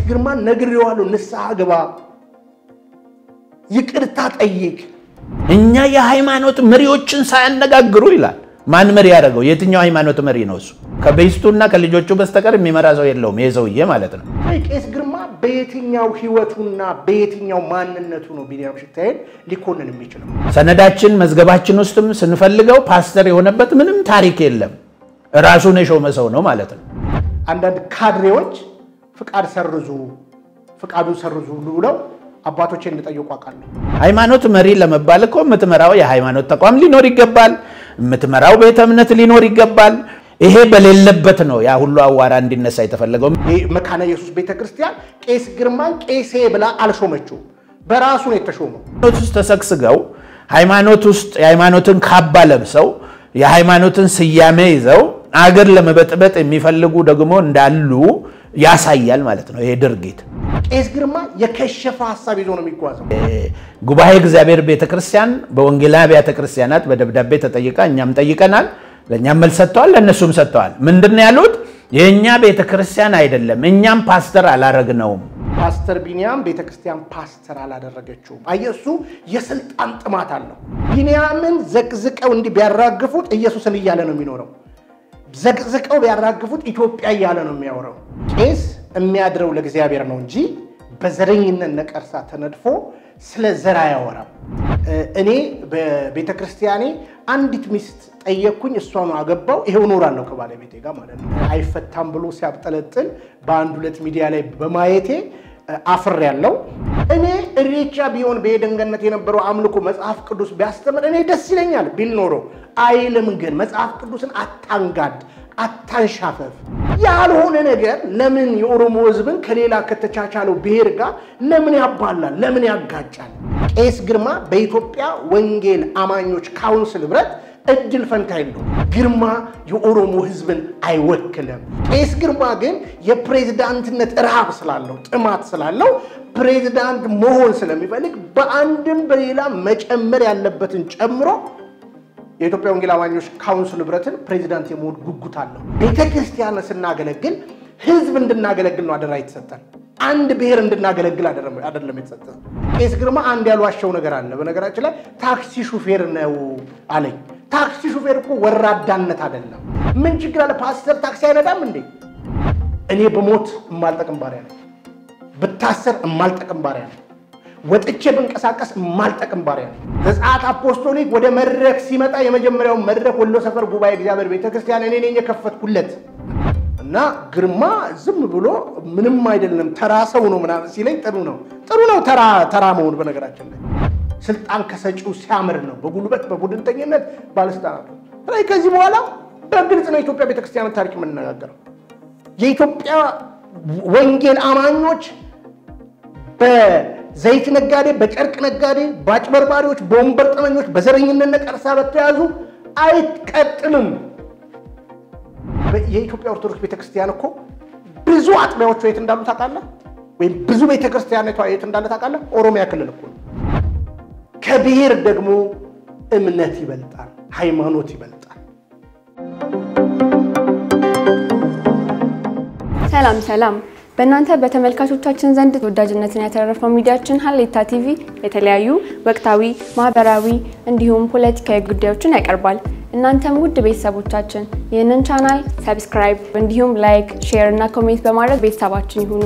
ግርማን ነግሬዋለሁ፣ ንስሐ ግባ፣ ይቅርታ ጠይቅ። እኛ የሃይማኖት መሪዎችን ሳያነጋግሩ ይላል። ማን መሪ ያደረገው? የትኛው ሃይማኖት መሪ ነው እሱ? ከቤስቱና ከልጆቹ በስተቀር የሚመራ ሰው የለውም። ይሄ ሰውዬ ማለት ነው። ቄስ ግርማ በየትኛው ህይወቱና በየትኛው ማንነቱ ነው ቢንያም ሽታዬን ሊኮንን የሚችለው? ሰነዳችን መዝገባችን ውስጥም ስንፈልገው ፓስተር የሆነበት ምንም ታሪክ የለም። ራሱን የሾመ ሰው ነው ማለት ነው። አንዳንድ ካድሬዎች ፍቃድ ሰርዙ፣ ፍቃዱን ሰርዙ ሁሉ ብለው አባቶቼ እንደጠየቁ አውቃለሁ። ሃይማኖት መሪ ለመባል እኮ የምትመራው የሃይማኖት ተቋም ሊኖር ይገባል። የምትመራው ቤተ እምነት ሊኖር ይገባል። ይሄ በሌለበት ነው ያ ሁሉ አዋራ እንዲነሳ የተፈለገው። ይህ መካነ ኢየሱስ ቤተ ክርስቲያን ቄስ ግርማን ቄሴ ብላ አልሾመችውም፣ በራሱ ነው የተሾመው። ሃይማኖት ውስጥ ተሰግስገው ሃይማኖት ውስጥ የሃይማኖትን ካባ ለብሰው የሃይማኖትን ስያሜ ይዘው አገር ለመበጥበጥ የሚፈልጉ ደግሞ እንዳሉ ያሳያል ማለት ነው ይሄ ድርጊት። ቄስ ግርማ የከሸፈ ሀሳብ ይዞ ነው የሚጓዘው። ጉባኤ እግዚአብሔር ቤተክርስቲያን በወንጌላዊ አብያተ ክርስቲያናት በደብዳቤ ተጠይቃ እኛም ጠይቀናል። ለእኛም መልስ ሰጥተዋል፣ ለእነሱም ሰጥተዋል። ምንድን ነው ያሉት? የእኛ ቤተክርስቲያን አይደለም፣ እኛም ፓስተር አላረግነውም። ፓስተር ቢንያም ቤተ ክርስቲያን ፓስተር አላደረገችውም። አየህ እሱ የስልጣን ጥማት አለው። ቢንያምን ዘቅዝቀው እንዲህ ቢያራግፉት ኢየሱስን እያለ ነው የሚኖረው። ዘቅዝቀው ቢያራግፉት ኢትዮጵያ እያለ ነው የሚያወራው። ቄስ የሚያድረው ለእግዚአብሔር ነው እንጂ በዘረኝነት ነቀርሳ ተነድፎ ስለ ዘር አያወራም። እኔ በቤተ ክርስቲያኔ አንዲት ሚስት ጠየቅኩኝ፣ እሷኑ አገባው፣ ይሄው እኖራለሁ ከባለቤቴ ጋር ማለት ነው። አይፈታም ብሎ ሲያብጠለጥል በአንድ ሁለት ሚዲያ ላይ በማየቴ አፍር ያለው እኔ እሬቻ ቢሆን በኤደን ገነት የነበረው አምልኮ መጽሐፍ ቅዱስ ቢያስተምር እኔ ደስ ይለኛል ቢል ኖሮ አይልም። ግን መጽሐፍ ቅዱስን አታንጋድ፣ አታንሻፈፍ። ያልሆነ ነገር ለምን የኦሮሞ ሕዝብን ከሌላ ከተቻቻለው ብሔር ጋር ለምን ያባላል? ለምን ያጋጫል? ቄስ ግርማ በኢትዮጵያ ወንጌል አማኞች ካውንስል ህብረት እድል ፈንታ የለው። ግርማ የኦሮሞ ህዝብን አይወክልም። ቄስ ግርማ ግን የፕሬዝዳንትነት ረሃብ ስላለው ጥማት ስላለው ፕሬዝዳንት መሆን ስለሚፈልግ በአንድም በሌላ መጨመር ያለበትን ጨምሮ የኢትዮጵያ ወንጌል አማኞች ካውንስል ህብረትን ፕሬዚዳንት የመሆን ጉጉት አለው። ቤተ ክርስቲያንን ስናገለግል ህዝብ እንድናገለግል ነው አደራ የተሰጠን። አንድ ብሔር እንድናገለግል አይደለም የተሰጠን። ቄስ ግርማ አንድ ያልዋሸው ነገር አለ። በነገራችን ላይ ታክሲ ሹፌር ነው አለኝ። ታክሲ ሹፌር እኮ ወራዳነት አይደለም። ምን ችግር አለ? ፓስተር ታክሲ አይነዳም እንዴ? እኔ በሞት የማልጠቅም ባሪያ ነው። ብታሰር የማልጠቅም ባሪያ ነው። ወጥቼ ብንቀሳቀስ የማልጠቅም ባሪያ ነው። ዘጸአት አፖስቶሊክ ወደ መድረክ ሲመጣ የመጀመሪያውን መድረክ ወሎ ሰፈር ጉባኤ እግዚአብሔር ቤተክርስቲያን እኔ ነኝ የከፈትኩለት እና ግርማ ዝም ብሎ ምንም አይደለም ተራ ሰው ነው ምናምን ሲለኝ ጥሩ ነው ጥሩ ነው ተራ ተራ መሆን በነገራችን ላይ ስልጣን ከሰጪው ሲያምር ነው። በጉልበት በቡድንተኝነት ባለስልጣናቱ ላይ ከዚህ በኋላ በግልጽ ነው የኢትዮጵያ ቤተክርስቲያን ታሪክ የምንነጋገረው። የኢትዮጵያ ወንጌል አማኞች በዘይት ነጋዴ፣ በጨርቅ ነጋዴ፣ በአጭበርባሪዎች፣ በወንበር ጠመኞች፣ በዘረኝነት ነቀርሳ በተያዙ አይቀጥልም። የኢትዮጵያ ኦርቶዶክስ ቤተክርስቲያን እኮ ብዙ አጥቢያዎቿ የት እንዳሉ ታውቃለህ? ወይም ብዙ ቤተክርስቲያኒቷ የት እንዳለ ታውቃለህ? ኦሮሚያ ክልል እኮ ነው። ከብሔር ደግሞ እምነት ይበልጣል፣ ሃይማኖት ይበልጣል። ሰላም ሰላም። በእናንተ በተመልካቾቻችን ዘንድ ተወዳጅነትን ያተረፈው ሚዲያችን ሀሌታ ቲቪ የተለያዩ ወቅታዊ፣ ማህበራዊ እንዲሁም ፖለቲካዊ ጉዳዮችን ያቀርባል። እናንተም ውድ ቤተሰቦቻችን ይህንን ቻናል ሰብስክራይብ እንዲሁም ላይክ፣ ሼር እና ኮሜንት በማድረግ ቤተሰባችን ይሁኑ።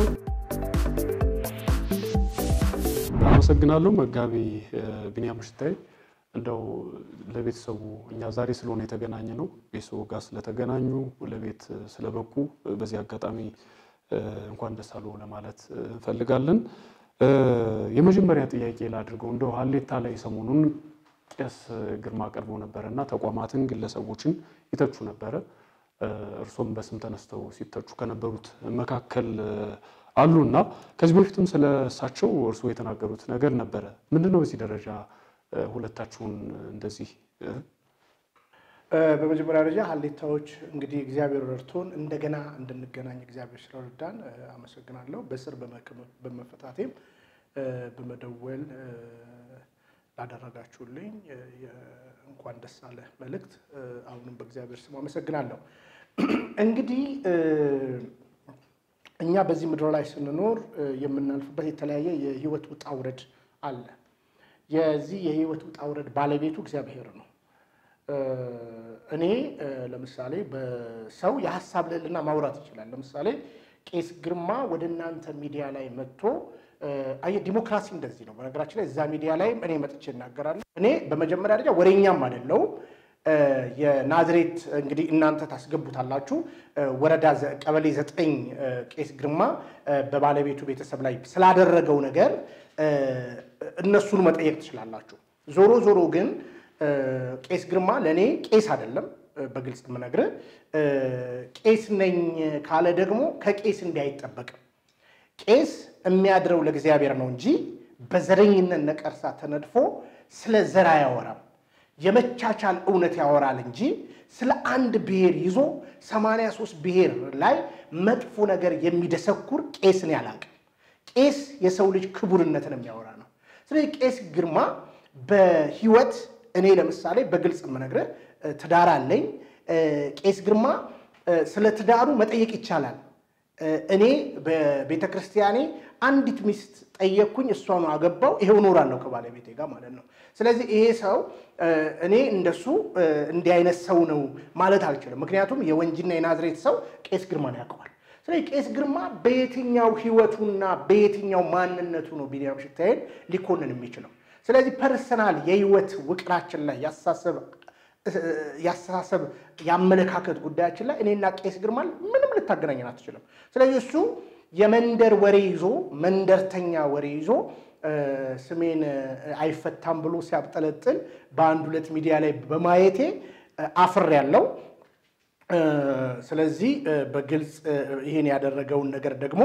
አመሰግናለሁ መጋቢ ቢንያም ሽታይ። እንደው ለቤተሰቡ እኛ ዛሬ ስለሆነ የተገናኘ ነው ቤተሰቡ ጋር ስለተገናኙ ለቤት ስለበቁ በዚህ አጋጣሚ እንኳን ደስ አለው ለማለት እንፈልጋለን። የመጀመሪያ ጥያቄ ላድርገው እንደው ሀሌታ ላይ ሰሞኑን ቄስ ግርማ ቀርቦ ነበረ እና ተቋማትን ግለሰቦችን ይተቹ ነበረ። እርሶም በስም ተነስተው ሲተቹ ከነበሩት መካከል አሉ እና ከዚህ በፊትም ስለ እሳቸው እርስዎ የተናገሩት ነገር ነበረ። ምንድነው በዚህ ደረጃ ሁለታችሁን እንደዚህ? በመጀመሪያ ደረጃ ሀሌታዎች እንግዲህ እግዚአብሔር ረድቶን እንደገና እንድንገናኝ እግዚአብሔር ስለረዳን አመሰግናለሁ። በስር በመፈታቴም በመደወል ላደረጋችሁልኝ እንኳን ደስ አለ መልእክት አሁንም በእግዚአብሔር ስም አመሰግናለሁ። እንግዲህ እኛ በዚህ ምድር ላይ ስንኖር የምናልፍበት የተለያየ የህይወት ውጣ ውረድ አለ። የዚህ የህይወት ውጣ ውረድ ባለቤቱ እግዚአብሔር ነው። እኔ ለምሳሌ በሰው የሀሳብ ልዕልና ማውራት ይችላል። ለምሳሌ ቄስ ግርማ ወደ እናንተ ሚዲያ ላይ መጥቶ አየ ዲሞክራሲ እንደዚህ ነው። በነገራችን ላይ እዛ ሚዲያ ላይም እኔ መጥቼ እናገራለሁ። እኔ በመጀመሪያ ደረጃ ወሬኛም አይደለሁም። የናዝሬት እንግዲህ እናንተ ታስገቡታላችሁ። ወረዳ ቀበሌ ዘጠኝ ቄስ ግርማ በባለቤቱ ቤተሰብ ላይ ስላደረገው ነገር እነሱን መጠየቅ ትችላላችሁ። ዞሮ ዞሮ ግን ቄስ ግርማ ለእኔ ቄስ አይደለም። በግልጽ የምነግርህ ቄስ ነኝ ካለ ደግሞ ከቄስ እንዲህ አይጠበቅም። ቄስ የሚያድረው ለእግዚአብሔር ነው እንጂ በዘረኝነት ነቀርሳ ተነድፎ ስለ ዘር አያወራም። የመቻቻል እውነት ያወራል እንጂ ስለ አንድ ብሔር ይዞ 83 ብሔር ላይ መጥፎ ነገር የሚደሰኩር ቄስን ያላቅም። ቄስ የሰው ልጅ ክቡርነትን የሚያወራ ነው። ስለዚህ ቄስ ግርማ በህይወት እኔ ለምሳሌ በግልጽ የምነግርህ ትዳር አለኝ። ቄስ ግርማ ስለ ትዳሩ መጠየቅ ይቻላል። እኔ በቤተ ክርስቲያኔ አንዲት ሚስት ጠየቅኩኝ፣ እሷኑ አገባው፣ ይሄው እኖራለሁ ከባለቤቴ ጋር ማለት ነው። ስለዚህ ይሄ ሰው እኔ እንደሱ እንዲህ አይነት ሰው ነው ማለት አልችልም። ምክንያቱም የወንጂና የናዝሬት ሰው ቄስ ግርማን ያውቀዋል። ስለዚህ ቄስ ግርማ በየትኛው ህይወቱና በየትኛው ማንነቱ ነው ቢኒያም ሽታዬን ሊኮንን የሚችለው? ስለዚህ ፐርሰናል የህይወት ውቅራችን ላይ ያስተሳሰብ የአመለካከት ጉዳያችን ላይ እኔና ቄስ ግርማን ምንም ልታገናኘን አትችልም። ስለዚህ እሱ የመንደር ወሬ ይዞ መንደርተኛ ወሬ ይዞ ስሜን አይፈታም ብሎ ሲያብጠለጥል በአንድ ሁለት ሚዲያ ላይ በማየቴ አፍር ያለው ስለዚህ በግልጽ ይህን ያደረገውን ነገር ደግሞ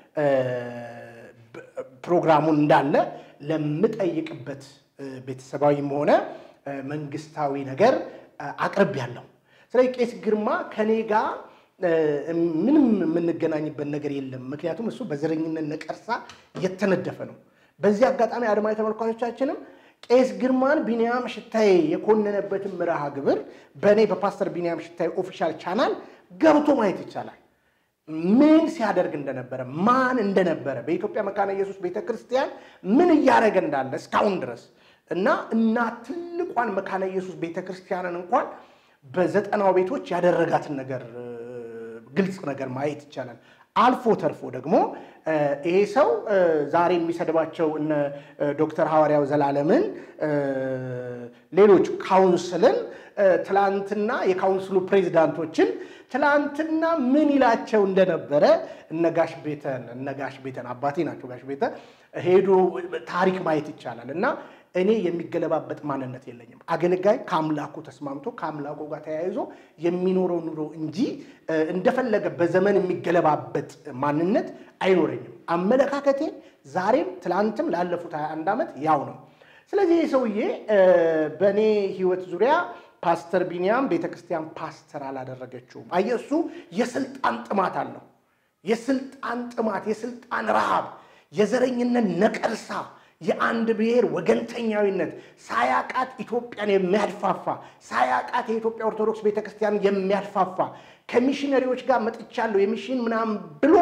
ፕሮግራሙን እንዳለ ለምጠይቅበት ቤተሰባዊም ሆነ መንግስታዊ ነገር አቅርብ ያለው። ስለዚህ ቄስ ግርማ ከኔ ጋር ምንም የምንገናኝበት ነገር የለም። ምክንያቱም እሱ በዘረኝነት ነቀርሳ የተነደፈ ነው። በዚህ አጋጣሚ አድማጭ ተመልካቾቻችንም ቄስ ግርማን ቢንያም ሽታዬ የኮነነበትን መርሃ ግብር በእኔ በፓስተር ቢንያም ሽታዬ ኦፊሻል ቻናል ገብቶ ማየት ይቻላል። ምን ሲያደርግ እንደነበረ ማን እንደነበረ በኢትዮጵያ መካነ ኢየሱስ ቤተክርስቲያን ምን እያደረገ እንዳለ እስካሁን ድረስ እና እና ትልቋን መካነ ኢየሱስ ቤተክርስቲያንን እንኳን በዘጠናው ቤቶች ያደረጋትን ነገር ግልጽ ነገር ማየት ይቻላል። አልፎ ተርፎ ደግሞ ይሄ ሰው ዛሬ የሚሰድባቸው እነ ዶክተር ሐዋርያው ዘላለምን ሌሎች ካውንስልን ትላንትና የካውንስሉ ፕሬዚዳንቶችን ትላንትና ምን ይላቸው እንደነበረ እነ ጋሽ ቤተን እነ ጋሽ ቤተን አባቴ ናቸው። ጋሽ ቤተ ሄዶ ታሪክ ማየት ይቻላል እና እኔ የሚገለባበጥ ማንነት የለኝም። አገልጋይ ከአምላኩ ተስማምቶ ከአምላኩ ጋር ተያይዞ የሚኖረው ኑሮ እንጂ እንደፈለገ በዘመን የሚገለባበጥ ማንነት አይኖረኝም። አመለካከቴ ዛሬም ትላንትም ላለፉት 21 ዓመት ያው ነው። ስለዚህ ይህ ሰውዬ በእኔ ህይወት ዙሪያ ፓስተር ቢንያም ቤተክርስቲያን ፓስተር አላደረገችውም። አየህ እሱ የስልጣን ጥማት አለው። የስልጣን ጥማት፣ የስልጣን ረሃብ፣ የዘረኝነት ነቀርሳ የአንድ ብሔር ወገንተኛዊነት ሳያቃት ኢትዮጵያን የሚያድፋፋ ሳያቃት የኢትዮጵያ ኦርቶዶክስ ቤተክርስቲያን የሚያድፋፋ ከሚሽነሪዎች ጋር መጥቻለሁ የሚሽን ምናምን ብሎ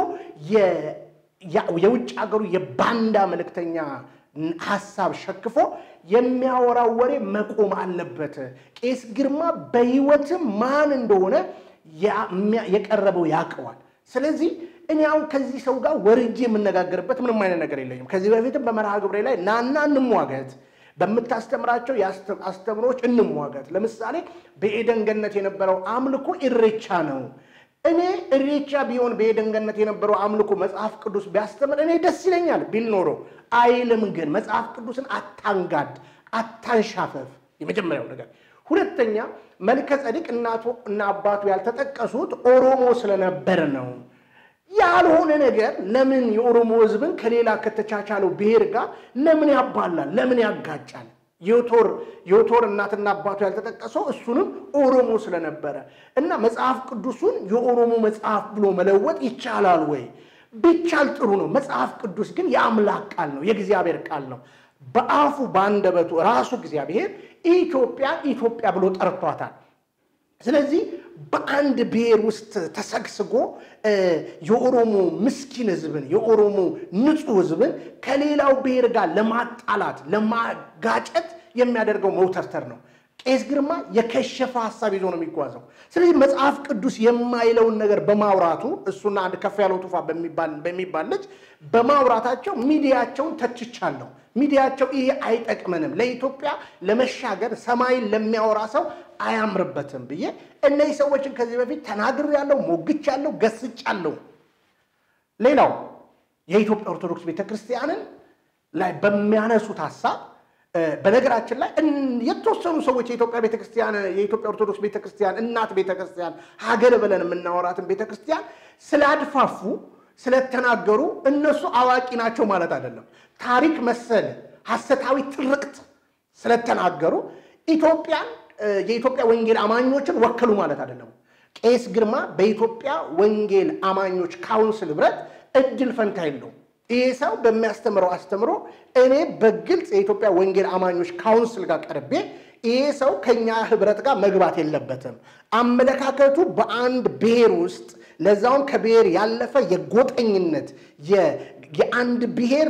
የውጭ ሀገሩ የባንዳ መልእክተኛ ሀሳብ ሸክፎ የሚያወራው ወሬ መቆም አለበት። ቄስ ግርማ በህይወትም ማን እንደሆነ የቀረበው ያውቀዋል። ስለዚህ እኔ አሁን ከዚህ ሰው ጋር ወርጄ የምነጋገርበት ምንም አይነት ነገር የለኝም። ከዚህ በፊትም በመርሃ ግብሬ ላይ ናና እንሟገት፣ በምታስተምራቸው አስተምሮች እንሟገት። ለምሳሌ በኤደን ገነት የነበረው አምልኮ ኢሬቻ ነው። እኔ ኢሬቻ ቢሆን በኤደን ገነት የነበረው አምልኮ መጽሐፍ ቅዱስ ቢያስተምር እኔ ደስ ይለኛል ቢል ኖሮ አይልም። ግን መጽሐፍ ቅዱስን አታንጋድ፣ አታንሻፈፍ። የመጀመሪያው ነገር። ሁለተኛ መልከ ጸዲቅ እናቱ እና አባቱ ያልተጠቀሱት ኦሮሞ ስለነበር ነው። ያልሆነ ነገር ለምን የኦሮሞ ሕዝብን ከሌላ ከተቻቻለው ብሔር ጋር ለምን ያባላል? ለምን ያጋጫል? ዮቶር ዮቶር እናትና አባቱ ያልተጠቀሰው እሱንም ኦሮሞ ስለነበረ እና መጽሐፍ ቅዱሱን የኦሮሞ መጽሐፍ ብሎ መለወጥ ይቻላል ወይ? ቢቻል ጥሩ ነው። መጽሐፍ ቅዱስ ግን የአምላክ ቃል ነው፣ የእግዚአብሔር ቃል ነው። በአፉ በአንደበቱ ራሱ እግዚአብሔር ኢትዮጵያ ኢትዮጵያ ብሎ ጠርቷታል። ስለዚህ በአንድ ብሔር ውስጥ ተሰግስጎ የኦሮሞ ምስኪን ህዝብን የኦሮሞ ንጹህ ህዝብን ከሌላው ብሔር ጋር ለማጣላት ለማጋጨት የሚያደርገው መውተርተር ነው። ቄስ ግርማ የከሸፈ ሀሳብ ይዞ ነው የሚጓዘው። ስለዚህ መጽሐፍ ቅዱስ የማይለውን ነገር በማውራቱ እሱና አንድ ከፍ ያለው ቱፋ በሚባል ልጅ በማውራታቸው ሚዲያቸውን ተችቻለሁ። ሚዲያቸው ይሄ አይጠቅመንም፣ ለኢትዮጵያ ለመሻገር ሰማይን ለሚያወራ ሰው አያምርበትም ብዬ እነዚህ ሰዎችን ከዚህ በፊት ተናግሬያለሁ፣ ሞግቻለሁ፣ ገስጫለሁ። ሌላው የኢትዮጵያ ኦርቶዶክስ ቤተክርስቲያንን ላይ በሚያነሱት ሀሳብ በነገራችን ላይ የተወሰኑ ሰዎች የኢትዮጵያ ቤተክርስቲያን የኢትዮጵያ ኦርቶዶክስ ቤተክርስቲያን እናት ቤተክርስቲያን ሀገር ብለን የምናወራትን ቤተክርስቲያን ስላድፋፉ ስለተናገሩ እነሱ አዋቂ ናቸው ማለት አይደለም። ታሪክ መሰል ሐሰታዊ ትርክት ስለተናገሩ ኢትዮጵያን የኢትዮጵያ ወንጌል አማኞችን ወከሉ ማለት አይደለም። ቄስ ግርማ በኢትዮጵያ ወንጌል አማኞች ካውንስል ህብረት እድል ፈንታ የለውም። ይህ ሰው በሚያስተምረው አስተምሮ እኔ በግልጽ የኢትዮጵያ ወንጌል አማኞች ካውንስል ጋር ቀርቤ ይህ ሰው ከኛ ህብረት ጋር መግባት የለበትም። አመለካከቱ በአንድ ብሔር ውስጥ ለዛውም ከብሔር ያለፈ የጎጠኝነት የአንድ ብሔር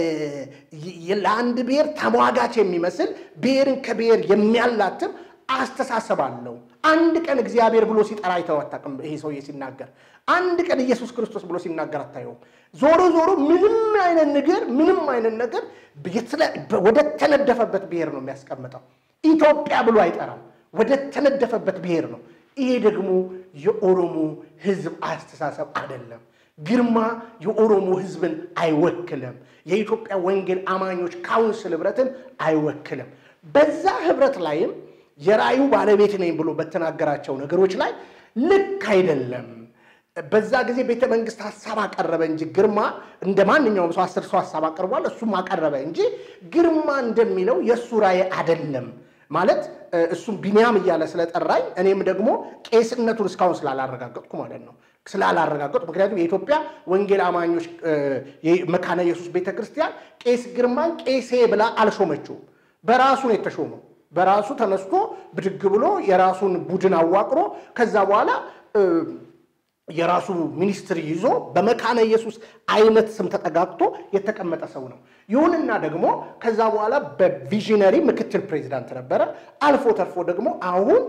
ለአንድ ብሔር ተሟጋች የሚመስል ብሔርን ከብሔር የሚያላትም አስተሳሰብ አለው። አንድ ቀን እግዚአብሔር ብሎ ሲጠራ አይተው አታውቅም። ይሄ ሰውዬ ሲናገር አንድ ቀን ኢየሱስ ክርስቶስ ብሎ ሲናገር አታየውም። ዞሮ ዞሮ ምንም አይነት ነገር ምንም አይነት ነገር ወደ ተነደፈበት ብሔር ነው የሚያስቀምጠው። ኢትዮጵያ ብሎ አይጠራም። ወደ ተነደፈበት ብሔር ነው። ይሄ ደግሞ የኦሮሞ ህዝብ አስተሳሰብ አይደለም። ግርማ የኦሮሞ ህዝብን አይወክልም። የኢትዮጵያ ወንጌል አማኞች ካውንስል ህብረትን አይወክልም። በዛ ህብረት ላይም የራእዩ ባለቤት ነኝ ብሎ በተናገራቸው ነገሮች ላይ ልክ አይደለም። በዛ ጊዜ ቤተ መንግስት ሀሳብ አቀረበ እንጂ ግርማ እንደ ማንኛውም ሰው አስር ሰው ሀሳብ አቅርቧል። እሱም አቀረበ እንጂ ግርማ እንደሚለው የእሱ ራእይ አይደለም ማለት እሱም ቢንያም እያለ ስለጠራኝ እኔም ደግሞ ቄስነቱን እስካሁን ስላላረጋገጥኩ ማለት ነው ስላላረጋገጥኩ ምክንያቱም የኢትዮጵያ ወንጌል አማኞች መካነ ኢየሱስ ቤተ ክርስቲያን ቄስ ግርማን ቄሴ ብላ አልሾመችውም። በራሱ ነው የተሾመው። በራሱ ተነስቶ ብድግ ብሎ የራሱን ቡድን አዋቅሮ ከዛ በኋላ የራሱ ሚኒስትሪ ይዞ በመካነ ኢየሱስ አይነት ስም ተጠጋግቶ የተቀመጠ ሰው ነው። ይሁንና ደግሞ ከዛ በኋላ በቪዥነሪ ምክትል ፕሬዚዳንት ነበረ። አልፎ ተርፎ ደግሞ አሁን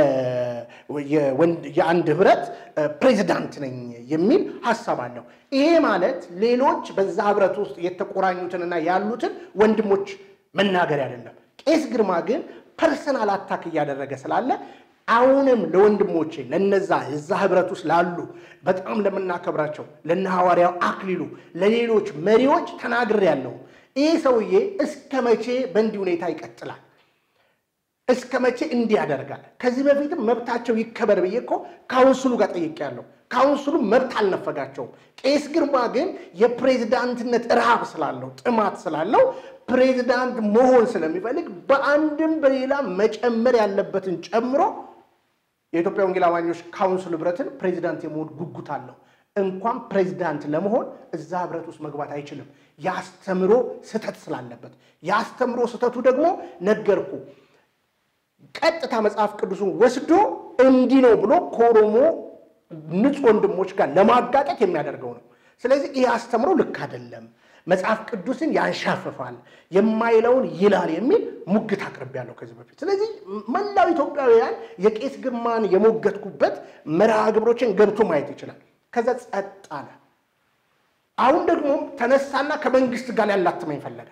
የአንድ ህብረት ፕሬዚዳንት ነኝ የሚል ሀሳብ አለው። ይሄ ማለት ሌሎች በዛ ህብረት ውስጥ የተቆራኙትንና ያሉትን ወንድሞች መናገር አይደለም። ቄስ ግርማ ግን ፐርሰናል አታክ እያደረገ ስላለ አሁንም ለወንድሞቼ ለነዛ እዛ ህብረት ውስጥ ላሉ በጣም ለምናከብራቸው ለነ ሐዋርያው አክሊሉ ለሌሎች መሪዎች ተናግሬያለሁ። ይህ ሰውዬ እስከ መቼ በእንዲህ ሁኔታ ይቀጥላል? እስከ መቼ እንዲህ ያደርጋል? ከዚህ በፊትም መብታቸው ይከበር ብዬ እኮ ካውንስሉ ጋር ጠይቄያለሁ። ካውንስሉ መብት አልነፈጋቸውም። ቄስ ግርማ ግን የፕሬዝዳንትነት ረሃብ ስላለው ጥማት ስላለው ፕሬዝዳንት መሆን ስለሚፈልግ በአንድም በሌላ መጨመር ያለበትን ጨምሮ የኢትዮጵያ ወንጌል አማኞች ካውንስል ህብረትን ፕሬዚዳንት የመሆን ጉጉት አለው። እንኳን ፕሬዚዳንት ለመሆን እዛ ህብረት ውስጥ መግባት አይችልም። የአስተምሮ ስህተት ስላለበት የአስተምሮ ስህተቱ ደግሞ ነገርኩ። ቀጥታ መጽሐፍ ቅዱሱን ወስዶ እንዲህ ነው ብሎ ከኦሮሞ ንጹህ ወንድሞች ጋር ለማጋጨት የሚያደርገው ነው። ስለዚህ ይህ አስተምሮ ልክ አይደለም፣ መጽሐፍ ቅዱስን ያንሻፍፋል፣ የማይለውን ይላል የሚል ሙግት አቅርቤያለሁ ከዚህ በፊት። ስለዚህ መላው ኢትዮጵያውያን የቄስ ግርማን የሞገትኩበት መርሃ ግብሮችን ገብቶ ማየት ይችላል። ከዛ ጸጥ አለ። አሁን ደግሞ ተነሳና ከመንግስት ጋር ሊያላትመኝ ፈለገ።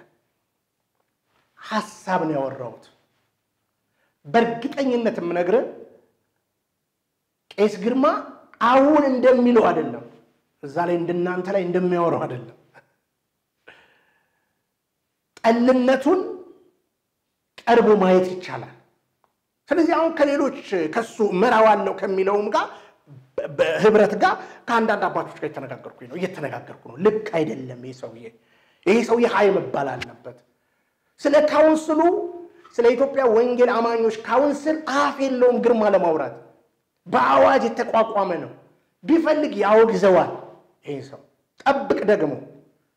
ሀሳብ ነው ያወራሁት። በእርግጠኝነት የምነግርህ ቄስ ግርማ አሁን እንደሚለው አይደለም፣ እዛ ላይ እንደናንተ ላይ እንደሚያወራው አይደለም። ጠልነቱን ቀርቦ ማየት ይቻላል። ስለዚህ አሁን ከሌሎች ከሱ እመራዋለሁ ከሚለውም ጋር በህብረት ጋር ከአንዳንድ አባቶች ጋር የተነጋገርኩኝ ነው እየተነጋገርኩ ነው። ልክ አይደለም ይህ ሰውዬ ይህ ሰውዬ ሀይ መባል አለበት። ስለ ካውንስሉ ስለ ኢትዮጵያ ወንጌል አማኞች ካውንስል አፍ የለውም ግርማ ለማውራት በአዋጅ የተቋቋመ ነው። ቢፈልግ ያወግዘዋል። ይህ ሰው ጠብቅ ደግሞ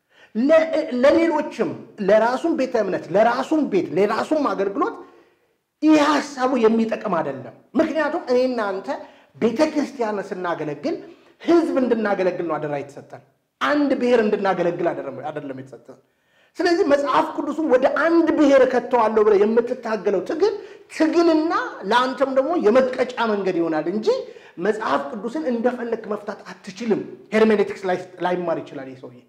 ለሌሎችም ለራሱም ቤተ እምነት ለራሱም ቤት ለራሱም አገልግሎት ይህ ሀሳቡ የሚጠቅም አይደለም። ምክንያቱም እኔ እናንተ ቤተ ክርስቲያንን ስናገለግል ህዝብ እንድናገለግል ነው አደራ የተሰጠን። አንድ ብሔር እንድናገለግል አይደለም የተሰጠን። ስለዚህ መጽሐፍ ቅዱሱን ወደ አንድ ብሔር ከተዋለሁ ብለህ የምትታገለው ትግል ትግልና ለአንተም ደግሞ የመቀጫ መንገድ ይሆናል እንጂ መጽሐፍ ቅዱስን እንደፈለግ መፍታት አትችልም። ሄርሜኔቲክስ ላይማር ይችላል ይህ ሰውዬ።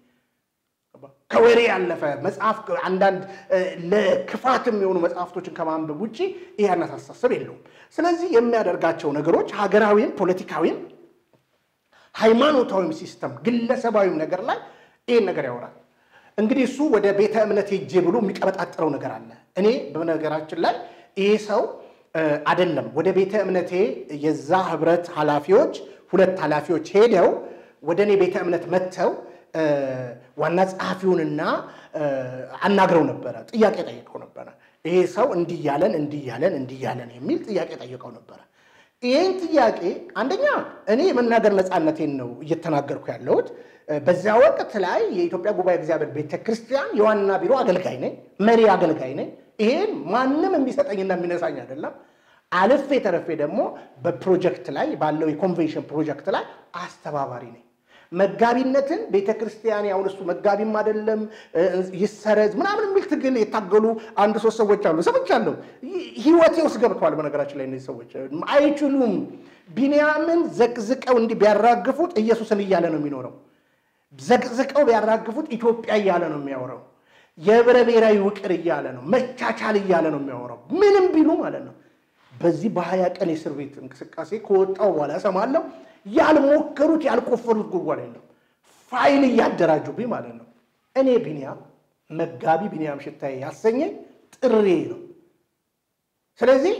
ከወሬ ያለፈ መጽሐፍ አንዳንድ ለክፋትም የሆኑ መጽሐፍቶችን ከማንበብ ውጭ ይህ አይነት አስተሳሰብ የለውም። ስለዚህ የሚያደርጋቸው ነገሮች ሀገራዊም፣ ፖለቲካዊም፣ ሃይማኖታዊም ሲስተም ግለሰባዊም ነገር ላይ ይህን ነገር ያወራል። እንግዲህ እሱ ወደ ቤተ እምነት ሄጄ ብሎ የሚቀበጣጥረው ነገር አለ። እኔ በነገራችን ላይ ይህ ሰው አይደለም ወደ ቤተ እምነቴ የዛ ህብረት ኃላፊዎች ሁለት ኃላፊዎች ሄደው ወደ እኔ ቤተ እምነት መጥተው ዋና ጸሐፊውንና አናግረው ነበረ። ጥያቄ ጠይቀው ነበረ። ይሄ ሰው እንዲህ ያለን እንዲህ ያለን እንዲህ ያለን የሚል ጥያቄ ጠይቀው ነበረ። ይህን ጥያቄ አንደኛ እኔ የመናገር ነፃነቴን ነው እየተናገርኩ ያለሁት። በዚያ ወቅት ላይ የኢትዮጵያ ጉባኤ እግዚአብሔር ቤተ ክርስቲያን የዋና ቢሮ አገልጋይ ነኝ፣ መሪ አገልጋይ ነኝ። ይሄን ማንም የሚሰጠኝና የሚነሳኝ አይደለም። አልፌ ተረፌ ደግሞ በፕሮጀክት ላይ ባለው የኮንቬንሽን ፕሮጀክት ላይ አስተባባሪ ነኝ። መጋቢነትን ቤተ ክርስቲያን ያሁን እሱ መጋቢም አይደለም ይሰረዝ ምናምን የሚል ትግል የታገሉ አንድ ሶስት ሰዎች አሉ፣ ሰምቻለሁ። ህይወቴ ውስጥ ገብተዋል። በነገራችን ላይ እነዚህ ሰዎች አይችሉም። ቢንያምን ዘቅዝቀው እንዲህ ቢያራግፉት ኢየሱስን እያለ ነው የሚኖረው። ዘቅዝቀው ቢያራግፉት ኢትዮጵያ እያለ ነው የሚያወራው። የህብረ ብሔራዊ ውቅር እያለ ነው፣ መቻቻል እያለ ነው የሚያወራው። ምንም ቢሉ ማለት ነው። በዚህ በሀያ ቀን የእስር ቤት እንቅስቃሴ ከወጣው በኋላ እሰማለሁ ያልሞከሩት ያልቆፈሩት ጉድጓድ የለም። ፋይል እያደራጁብኝ ማለት ነው። እኔ ቢንያም መጋቢ ቢንያም ሽታዬ ያሰኘኝ ጥሬ ነው። ስለዚህ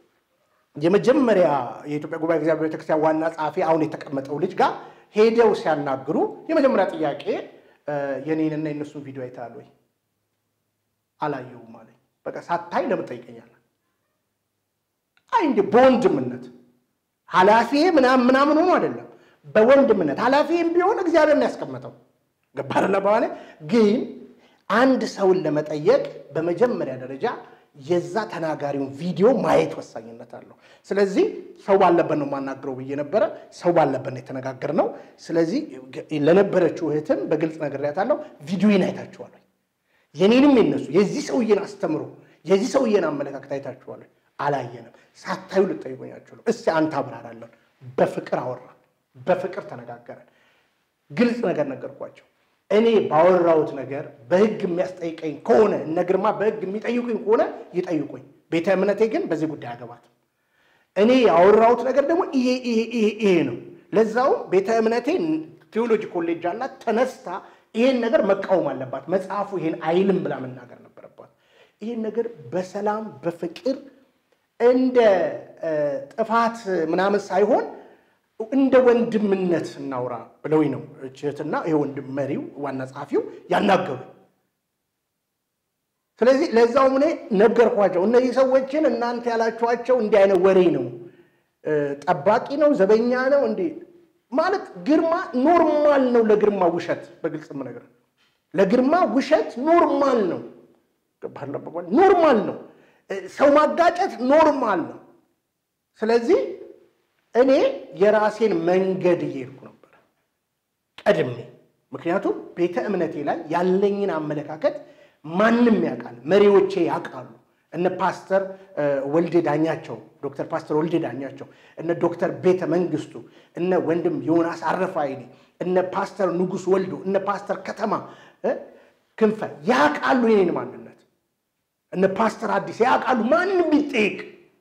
የመጀመሪያ የኢትዮጵያ ጉባኤ እግዚአብሔር ቤተክርስቲያን ዋና ጸሐፊ አሁን የተቀመጠው ልጅ ጋር ሄደው ሲያናግሩ የመጀመሪያ ጥያቄ የኔንና የነሱን ቪዲዮ አይተሃል ወይ? አላየሁም አለኝ። በቃ ሳታይ ለምን ጠይቀኛለህ? አይ እንደ በወንድምነት ኃላፊ ምናምን ምናምን ሆኖ አይደለም፣ በወንድምነት ኃላፊም ቢሆን እግዚአብሔር ነው ያስቀመጠው። ገባር ለበኋላ ግን አንድ ሰውን ለመጠየቅ በመጀመሪያ ደረጃ የዛ ተናጋሪውን ቪዲዮ ማየት ወሳኝነት አለው። ስለዚህ ሰው ባለበት ነው የማናግረው ብዬ ነበረ። ሰው ባለበት ነው የተነጋገርነው። ስለዚህ ለነበረችው እህትም በግልጽ ነግሬያታለሁ። ቪዲዮን አይታችኋል። የኔንም የነሱ የዚህ ሰውዬን አስተምሮ የዚህ ሰውዬን አመለካከት አይታችኋል። አላየንም። ሳታዩ ልጠይቁኛችሁ ነው። እስቲ አንተ አብራራለን። በፍቅር አወራን፣ በፍቅር ተነጋገረን። ግልጽ ነገር ነገርኳቸው። እኔ ባወራሁት ነገር በህግ የሚያስጠይቀኝ ከሆነ እነ ግርማ በህግ የሚጠይቁኝ ከሆነ ይጠይቁኝ። ቤተ እምነቴ ግን በዚህ ጉዳይ አገባት። እኔ ያወራሁት ነገር ደግሞ ይሄ ይሄ ይሄ ይሄ ነው። ለዛውም ቤተ እምነቴ ቴዎሎጂ ኮሌጅ አላት። ተነስታ ይሄን ነገር መቃወም አለባት። መጽሐፉ ይሄን አይልም ብላ መናገር ነበረባት። ይሄን ነገር በሰላም በፍቅር እንደ ጥፋት ምናምን ሳይሆን እንደ ወንድምነት እናውራ ብለውኝ ነው እህትና ይሄ ወንድም መሪው ዋና ጸሐፊው ያናገሩ። ስለዚህ ለዛውም እኔ ነገርኳቸው። እነዚህ ሰዎችን እናንተ ያላችኋቸው እንዲህ አይነት ወሬ ነው፣ ጠባቂ ነው፣ ዘበኛ ነው እንዲ ማለት ግርማ ኖርማል ነው። ለግርማ ውሸት በግልጽ ነገር ለግርማ ውሸት ኖርማል ነው፣ ኖርማል ነው። ሰው ማጋጨት ኖርማል ነው። ስለዚህ እኔ የራሴን መንገድ እየሄድኩ ነበር ቀድሜ። ምክንያቱም ቤተ እምነቴ ላይ ያለኝን አመለካከት ማንም ያውቃል፣ መሪዎቼ ያውቃሉ። እነ ፓስተር ወልዴ ዳኛቸው፣ ዶክተር ፓስተር ወልዴ ዳኛቸው፣ እነ ዶክተር ቤተ መንግስቱ፣ እነ ወንድም ዮናስ አረፋይኔ፣ እነ ፓስተር ንጉስ ወልዶ፣ እነ ፓስተር ከተማ ክንፈ ያውቃሉ የኔን ማንነት። እነ ፓስተር አዲስ ያውቃሉ። ማንም ቢጠይቅ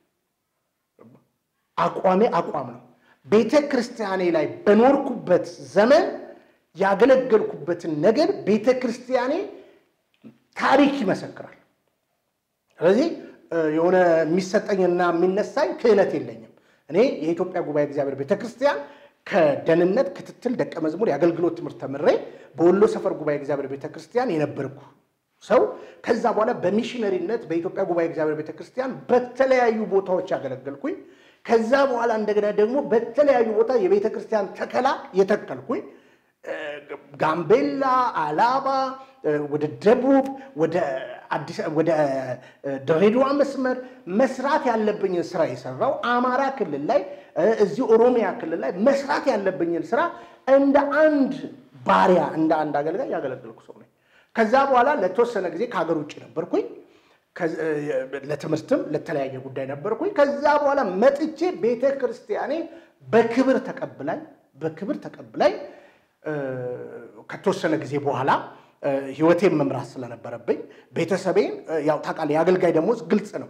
አቋሜ አቋም ነው። ቤተ ክርስቲያኔ ላይ በኖርኩበት ዘመን ያገለገልኩበትን ነገር ቤተ ክርስቲያኔ ታሪክ ይመሰክራል። ስለዚህ የሆነ የሚሰጠኝና የሚነሳኝ ክህነት የለኝም። እኔ የኢትዮጵያ ጉባኤ እግዚአብሔር ቤተ ክርስቲያን ከደህንነት ክትትል ደቀ መዝሙር የአገልግሎት ትምህርት ተምሬ በወሎ ሰፈር ጉባኤ እግዚአብሔር ቤተ ክርስቲያን የነበርኩ ሰው ከዛ በኋላ በሚሽነሪነት በኢትዮጵያ ጉባኤ እግዚአብሔር ቤተ ክርስቲያን በተለያዩ ቦታዎች ያገለገልኩኝ ከዛ በኋላ እንደገና ደግሞ በተለያዩ ቦታ የቤተ ክርስቲያን ተከላ የተከልኩኝ ጋምቤላ፣ አላባ፣ ወደ ደቡብ፣ ወደ ወደ ድሬዳዋ መስመር መስራት ያለብኝን ስራ የሰራው አማራ ክልል ላይ እዚህ ኦሮሚያ ክልል ላይ መስራት ያለብኝን ስራ እንደ አንድ ባሪያ እንደ አንድ አገልጋይ ያገለገልኩ ሰው ነኝ። ከዛ በኋላ ለተወሰነ ጊዜ ከሀገር ውጭ ነበርኩኝ። ለትምህርትም ለተለያየ ጉዳይ ነበርኩኝ። ከዛ በኋላ መጥቼ ቤተ ክርስቲያኔ በክብር ተቀብላኝ በክብር ተቀብላኝ ከተወሰነ ጊዜ በኋላ ህይወቴን መምራት ስለነበረብኝ ቤተሰቤን ያው ታውቃለህ፣ የአገልጋይ ደሞዝ ግልጽ ነው።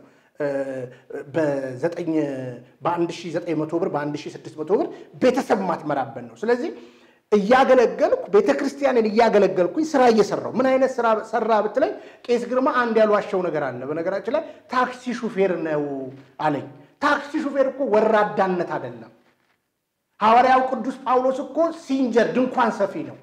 በዘጠኝ በአንድ ሺህ ዘጠኝ መቶ ብር በአንድ ሺህ ስድስት መቶ ብር ቤተሰብ ማትመራበት ነው። ስለዚህ እያገለገልኩ ቤተ ክርስቲያንን እያገለገልኩኝ ስራ እየሰራው ምን አይነት ስራ ሰራ ብትለኝ፣ ቄስ ግርማ አንድ ያልዋሸው ነገር አለ። በነገራችን ላይ ታክሲ ሹፌር ነው አለኝ። ታክሲ ሹፌር እኮ ወራዳነት አይደለም። ሐዋርያው ቅዱስ ጳውሎስ እኮ ሲንጀር ድንኳን ሰፊ ነው።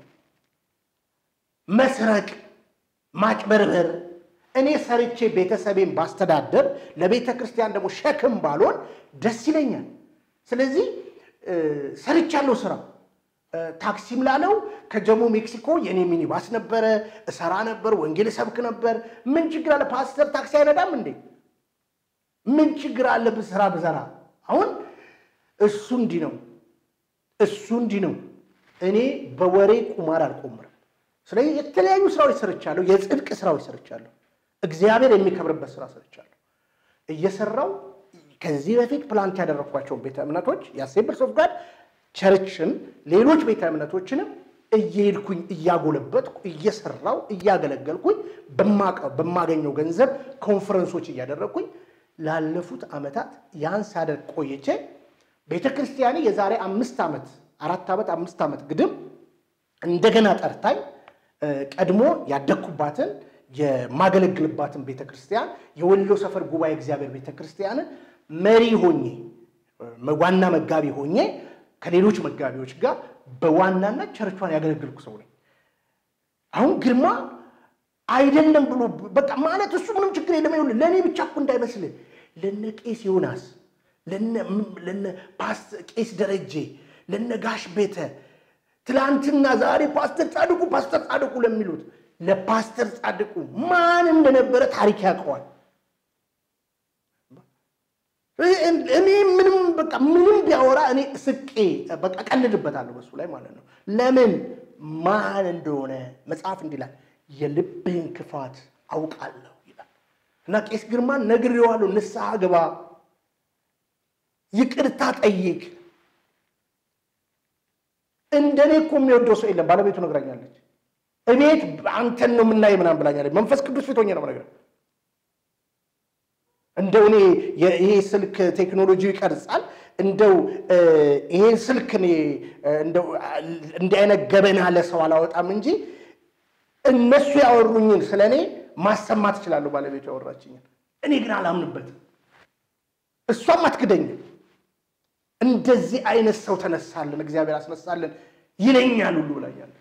መስረቅ፣ ማጭበርበር እኔ ሰርቼ ቤተሰቤን ባስተዳደር ለቤተ ክርስቲያን ደግሞ ሸክም ባልሆን ደስ ይለኛል። ስለዚህ ሰርቻለሁ ስራ ታክሲም ላለው ከጀሞ ሜክሲኮ የኔ ሚኒባስ ነበረ፣ እሰራ ነበር፣ ወንጌል እሰብክ ነበር። ምን ችግር አለ? ፓስተር ታክሲ አይነዳም እንዴ? ምን ችግር አለ? ስራ ብዘራ። አሁን እሱ እንዲህ ነው፣ እሱ እንዲህ ነው። እኔ በወሬ ቁማር አልቆምርም። ስለዚህ የተለያዩ ስራዎች ሰርቻለሁ፣ የጽድቅ ስራዎች ሰርቻለሁ፣ እግዚአብሔር የሚከብርበት ስራ ሰርቻለሁ። እየሰራው ከዚህ በፊት ፕላንት ያደረግኳቸውን ቤተ እምነቶች የአሴምብልስ ኦፍ ጋድ ቸርችን ሌሎች ቤተ እምነቶችንም እየሄድኩኝ እያጎለበትኩ እየሰራው እያገለገልኩኝ በማገኘው ገንዘብ ኮንፈረንሶች እያደረግኩኝ ላለፉት ዓመታት ያን ሳደርግ ቆይቼ ቤተ ክርስቲያኔ የዛሬ አምስት ዓመት አራት ዓመት አምስት ዓመት ግድም እንደገና ጠርታኝ ቀድሞ ያደግኩባትን የማገለግልባትን ቤተ ክርስቲያን የወሎ ሰፈር ጉባኤ እግዚአብሔር ቤተ ክርስቲያንን መሪ ሆኜ ዋና መጋቢ ሆኜ ከሌሎች መጋቢዎች ጋር በዋናነት ቸርቿን ያገለግልኩ ሰው ነኝ። አሁን ግርማ አይደለም ብሎ በቃ ማለት እሱ ምንም ችግር የለም። ይኸውልህ ለእኔ ብቻ እኮ እንዳይመስልህ ለነ ቄስ ዮናስ፣ ለነ ቄስ ደረጄ፣ ለነ ጋሽ ቤተ ትላንትና ዛሬ ፓስተር ጻድቁ ፓስተር ጻድቁ ለሚሉት ለፓስተር ጻድቁ ማን እንደነበረ ታሪክ ያውቀዋል። እኔ ምንም በቃ ምንም ቢያወራ እኔ ስቄ በቃ ቀልድበታለሁ በሱ ላይ ማለት ነው። ለምን ማን እንደሆነ መጽሐፍ እንዲላል የልብህን ክፋት አውቃለሁ ይላል እና ቄስ ግርማን ነግሬዋለሁ። ንስሐ ግባ፣ ይቅርታ ጠይቅ። እንደኔ እኮ የሚወደው ሰው የለም። ባለቤቱ ነግራኛለች። እቤት አንተን ነው የምናይ ምናምን ብላኛለች። መንፈስ ቅዱስ ፊት ሆኜ ነው ነገር እንደው እኔ ይሄ ስልክ ቴክኖሎጂ ይቀርጻል። እንደው ይሄን ስልክ እኔ እንደው እንዲህ አይነት ገበና ለሰው አላወጣም እንጂ እነሱ ያወሩኝን ስለ እኔ ማሰማት እችላለሁ። ባለቤቱ ያወራችኝን እኔ ግን አላምንበትም። እሷም አትክደኝም። እንደዚህ አይነት ሰው ተነሳልን፣ እግዚአብሔር አስነሳልን ይለኛል ሁሉ ብላኛለች።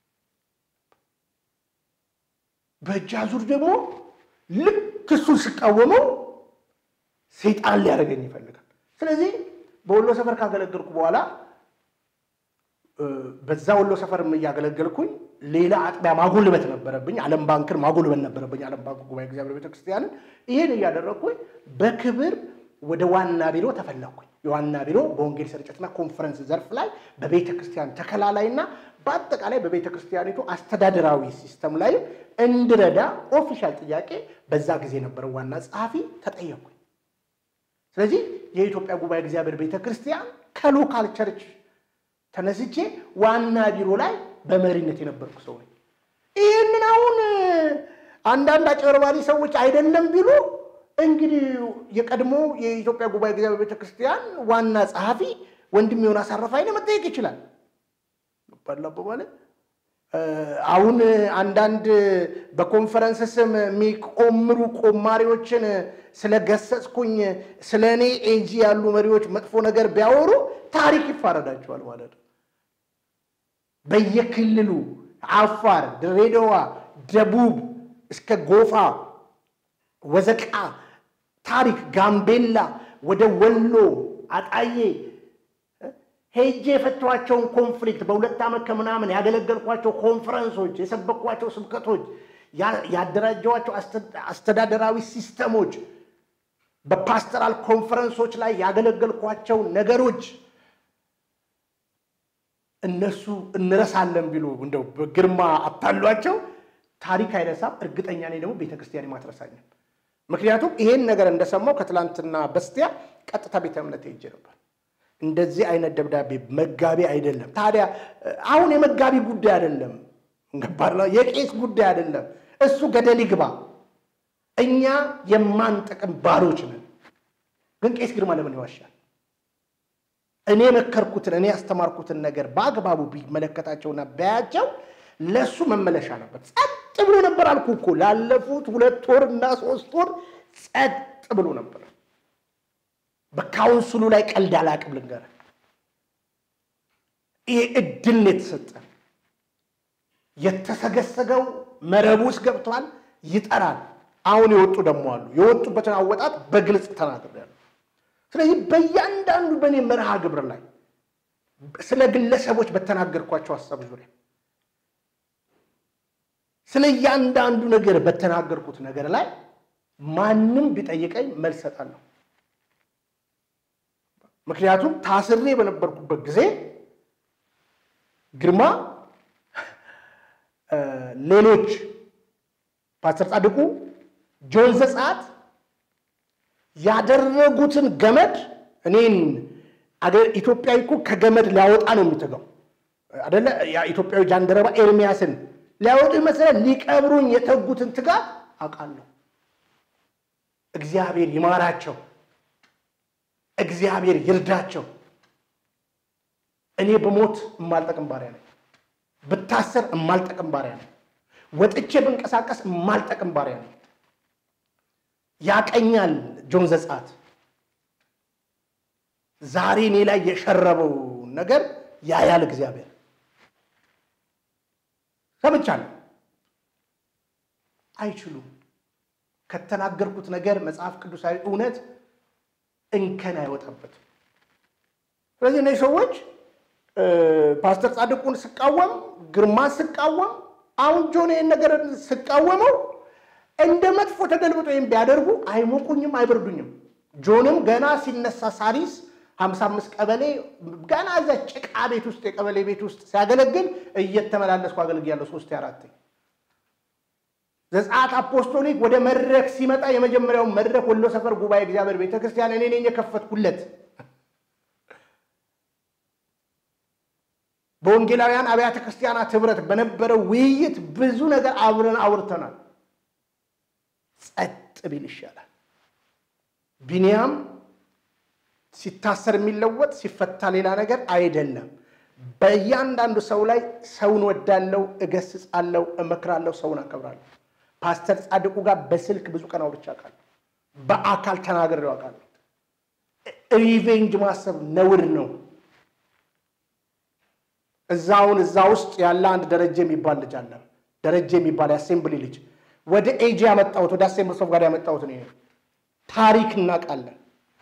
በእጅ አዙር ደግሞ ልክ እሱን ስቃወመው ሰይጣን ሊያደርገኝ ይፈልጋል። ስለዚህ በወሎ ሰፈር ካገለገልኩ በኋላ በዛ ወሎ ሰፈርም እያገለገልኩኝ ሌላ አጥቢያ ማጎልበት ነበረብኝ። ዓለም ባንክን ማጎልበት ነበረብኝ። ዓለም ባንክ ጉባኤ እግዚአብሔር ቤተክርስቲያንን ይህን እያደረግኩኝ በክብር ወደ ዋና ቢሮ ተፈለግኩኝ። የዋና ቢሮ በወንጌል ስርጭትና ኮንፈረንስ ዘርፍ ላይ በቤተ ክርስቲያን ተከላ ላይና በአጠቃላይ በቤተ ክርስቲያኒቱ አስተዳደራዊ ሲስተም ላይ እንድረዳ ኦፊሻል ጥያቄ በዛ ጊዜ የነበረው ዋና ጸሐፊ ተጠየቅኩኝ። ስለዚህ የኢትዮጵያ ጉባኤ እግዚአብሔር ቤተ ክርስቲያን ከሎካል ቸርች ተነስቼ ዋና ቢሮ ላይ በመሪነት የነበርኩ ሰው ነኝ። ይህንን አሁን አንዳንድ አጭበርባሪ ሰዎች አይደለም ቢሉ እንግዲህ የቀድሞ የኢትዮጵያ ጉባኤ እግዚአብሔር ቤተ ክርስቲያን ዋና ጸሐፊ ወንድም የሆነ አሳረፋይነ መጠየቅ ይችላል። ባላበባለ አሁን አንዳንድ በኮንፈረንስ ስም የሚቆምሩ ቆማሪዎችን ስለገሰጽኩኝ ስለ እኔ ኤጂ ያሉ መሪዎች መጥፎ ነገር ቢያወሩ ታሪክ ይፋረዳቸዋል ማለት ነው። በየክልሉ አፋር፣ ድሬዳዋ፣ ደቡብ እስከ ጎፋ ወዘቃ ታሪክ ጋምቤላ ወደ ወሎ አጣዬ ሄጄ የፈቷቸውን ኮንፍሊክት በሁለት ዓመት ከምናምን ያገለገልኳቸው ኮንፈረንሶች፣ የሰበኳቸው ስብከቶች፣ ያደራጀዋቸው አስተዳደራዊ ሲስተሞች፣ በፓስተራል ኮንፈረንሶች ላይ ያገለገልኳቸው ነገሮች እነሱ እንረሳለን ቢሉ እንደው በግርማ አታሏቸው ታሪክ አይረሳም። እርግጠኛ ነኝ ደግሞ ቤተክርስቲያን ማትረሳኝም። ምክንያቱም ይሄን ነገር እንደሰማው ከትላንትና በስቲያ ቀጥታ ቤተ እምነት ሄጄ ነበር። እንደዚህ አይነት ደብዳቤ መጋቢ አይደለም። ታዲያ አሁን የመጋቢ ጉዳይ አይደለም፣ ገባር የቄስ ጉዳይ አይደለም። እሱ ገደል ይግባ። እኛ የማንጠቅም ባሮች ነን። ግን ቄስ ግርማ ለምን ይዋሻል? እኔ የመከርኩትን እኔ ያስተማርኩትን ነገር በአግባቡ ቢመለከታቸውና ቢያያቸው ለእሱ መመለሻ ነበር። ጸጥ ብሎ ነበር አልኩ እኮ ላለፉት ሁለት ወር እና ሶስት ወር ጸጥ ብሎ ነበር። በካውንስሉ ላይ ቀልድ አላቅም ልንገርህ። ይሄ እድል ነው የተሰጠ። የተሰገሰገው መረቡ ውስጥ ገብተዋል፣ ይጠራል። አሁን የወጡ ደግሞ አሉ። የወጡበትን አወጣት በግልጽ ተናግሬያለሁ። ስለዚህ በእያንዳንዱ በእኔ መርሃ ግብር ላይ ስለ ግለሰቦች በተናገርኳቸው ሀሳብ ዙሪያ ስለ እያንዳንዱ ነገር በተናገርኩት ነገር ላይ ማንም ቢጠይቀኝ መልስ እሰጣለሁ። ምክንያቱም ታስሬ በነበርኩበት ጊዜ ግርማ ሌሎች ፓስተር ጻድቁ ጆን ዘጸአት ያደረጉትን ገመድ እኔን ኢትዮጵያዊ እኮ ከገመድ ሊያወጣ ነው የሚተጋው አደለ? ኢትዮጵያዊ ጃንደረባ ኤርሚያስን ሊያወጡ ይመስላል። ሊቀብሩኝ የተጉትን ትጋት አውቃለሁ። እግዚአብሔር ይማራቸው፣ እግዚአብሔር ይርዳቸው። እኔ በሞት የማልጠቅም ባሪያ ነኝ። ብታሰር የማልጠቅም ባሪያ ነኝ። ወጥቼ ብንቀሳቀስ የማልጠቅም ባሪያ ነኝ። ያቀኛል ጆን ዘጸአት ዛሬ እኔ ላይ የሸረበው ነገር ያያል እግዚአብሔር። ሰምቻለሁ። አይችሉም። ከተናገርኩት ነገር መጽሐፍ ቅዱሳዊ እውነት እንከን አይወጣበትም። ስለዚህ እነዚህ ሰዎች ፓስተር ጻድቁን ስቃወም፣ ግርማን ስቃወም፣ አሁን ጆን ይህን ነገር ስቃወመው እንደ መጥፎ ተገልብጦ ወይም ቢያደርጉ አይሞቁኝም፣ አይበርዱኝም። ጆንም ገና ሲነሳ ሳሪስ ሀምሳ አምስት ቀበሌ ገና እዛ ጭቃ ቤት ውስጥ የቀበሌ ቤት ውስጥ ሲያገለግል እየተመላለስኩ አገልግያለሁ። ሶስት አራት ዘጸአት አፖስቶሊክ ወደ መድረክ ሲመጣ የመጀመሪያውን መድረክ ወሎ ሰፈር ጉባኤ እግዚአብሔር ቤተክርስቲያን እኔ ነኝ የከፈትኩለት። በወንጌላውያን አብያተ ክርስቲያናት ህብረት በነበረው ውይይት ብዙ ነገር አብረን አውርተናል። ጸጥ ቢል ይሻላል። ቢንያም ሲታሰር የሚለወጥ ሲፈታ ሌላ ነገር አይደለም። በእያንዳንዱ ሰው ላይ ሰውን ወዳለው፣ እገስጻለሁ፣ እመክራለሁ፣ ሰውን አከብራለሁ። ፓስተር ጻድቁ ጋር በስልክ ብዙ ቀን አውርቼ አውቃለሁ። በአካል ተናግሬው አውቃለሁ። ሪቬንጅ ማሰብ ነውር ነው። እዛውን እዛ ውስጥ ያለ አንድ ደረጀ የሚባል ልጅ አለ። ደረጀ የሚባል የአሴምብሊ ልጅ ወደ ኤጂ ያመጣሁት ወደ አሴምብሊ ሶፍ ጋር ያመጣሁት እኔ ነኝ። ታሪክ እናውቃለን።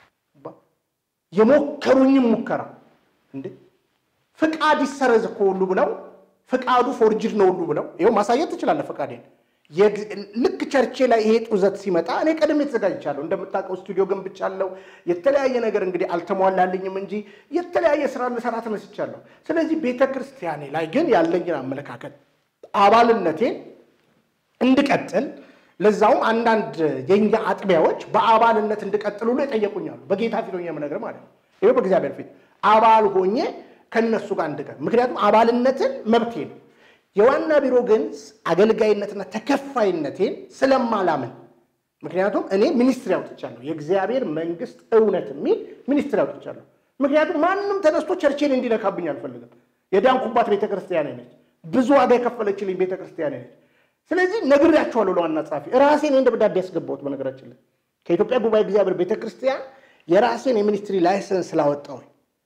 የሞከሩኝም ሙከራ እንዴ ፍቃድ ይሰረዝ እኮ ሁሉ ብለው ፍቃዱ ፎርጅድ ነው ሁሉ ብለው ይኸው ማሳየት ትችላለህ ፍቃዴን። ልክ ቸርቼ ላይ ይሄ ጡዘት ሲመጣ እኔ ቀድሜ ተዘጋጅቻለሁ። እንደምታውቀው ስቱዲዮ ገንብቻለሁ። የተለያየ ነገር እንግዲህ አልተሟላልኝም እንጂ የተለያየ ስራ ልሰራ ተነስቻለሁ። ስለዚህ ቤተ ክርስቲያኔ ላይ ግን ያለኝን አመለካከት አባልነቴን እንድቀጥል ለዛውም አንዳንድ የኛ አጥቢያዎች በአባልነት እንድቀጥል ሁሉ የጠየቁኛሉ። በጌታ ፊት ሆኜ የምነግርህ ማለት ነው። ይኸው በእግዚአብሔር ፊት አባል ሆኜ ከነሱ ጋር እንድቀር፣ ምክንያቱም አባልነትን መብቴ ነው። የዋና ቢሮ ግን አገልጋይነትና ተከፋይነቴን ስለማላምን፣ ምክንያቱም እኔ ሚኒስትሪ አውጥቻለሁ፣ የእግዚአብሔር መንግስት እውነት የሚል ሚኒስትሪ አውጥቻለሁ። ምክንያቱም ማንም ተነስቶ ቸርቼን እንዲነካብኝ አልፈልግም። የዳንኩባት ቤተክርስቲያን ነች። ብዙ ዋጋ የከፈለችልኝ ቤተክርስቲያን ነች። ስለዚህ ነግሬያቸዋለሁ ለዋና ጸሐፊ ራሴን ይህን ደብዳቤ ያስገባሁት በነገራችን ላይ ከኢትዮጵያ ጉባኤ እግዚአብሔር ቤተክርስቲያን የራሴን የሚኒስትሪ ላይሰንስ ስላወጣሁኝ